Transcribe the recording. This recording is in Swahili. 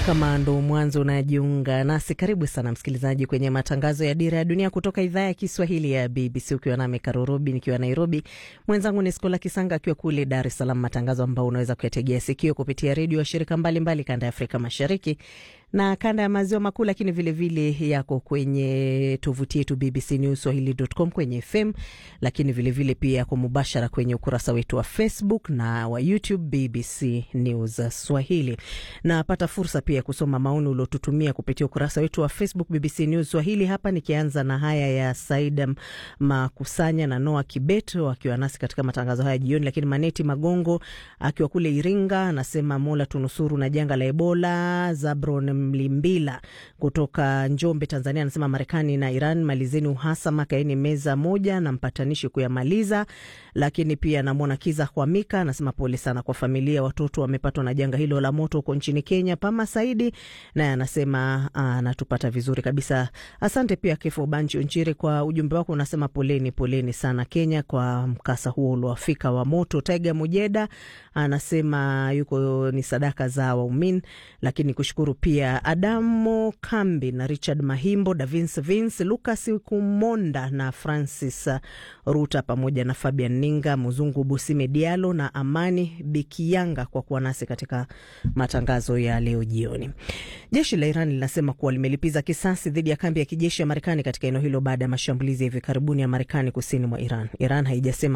Kama ndo mwanzo unajiunga nasi, karibu sana msikilizaji kwenye matangazo ya Dira ya Dunia kutoka idhaa ya Kiswahili ya BBC, ukiwa nami Karurobi nikiwa Nairobi, mwenzangu ni Skola Kisanga akiwa kule Dar es Salaam, matangazo ambao unaweza kuyategea sikio kupitia redio wa shirika mbalimbali kanda ya Afrika Mashariki na kanda ya maziwa makuu, lakini vilevile vile yako kwenye tovuti yetu BBC News Swahili.com kwenye FM, lakini vilevile vile pia yako mubashara kwenye ukurasa wetu wa Facebook na wa YouTube BBC News Swahili. Napata fursa pia ya kusoma maoni uliotutumia kupitia ukurasa wetu wa Facebook BBC News Swahili. Hapa nikianza na haya ya Saida Makusanya na Noa Kibeto akiwa nasi katika matangazo haya jioni, lakini Maneti Magongo akiwa kule Iringa anasema Mola tunusuru na janga la Ebola. Zabron Mlimbila kutoka Njombe, Tanzania, anasema Marekani na Iran malizeni uhasama, kaeni meza moja na mpatanishi kuyamaliza. Lakini pia namwona Kiza Hwamika anasema pole sana kwa familia, watoto wamepatwa na janga hilo la moto huko nchini Kenya. Pama Saidi naye anasema anatupata vizuri kabisa. Asante pia Kefo Banchi Onchire kwa ujumbe wako, unasema poleni, poleni sana Kenya kwa mkasa huo uliowafika wa moto. Taiga Mujeda anasema yuko ni sadaka za waumini, lakini kushukuru pia Adamo Kambi na Richard Mahimbo, Davins Vince, Lucas Kumonda na Francis Ruta pamoja na Fabian Ninga, Muzungu Busime Dialo na Amani Bikianga kwa kuwa nasi katika matangazo ya leo jioni. Jeshi la Iran linasema kuwa limelipiza kisasi dhidi ya kambi ya kijeshi ya Marekani katika eneo hilo baada ya mashambulizi ya hivi karibuni ya Marekani kusini mwa Iran. Iran haijasema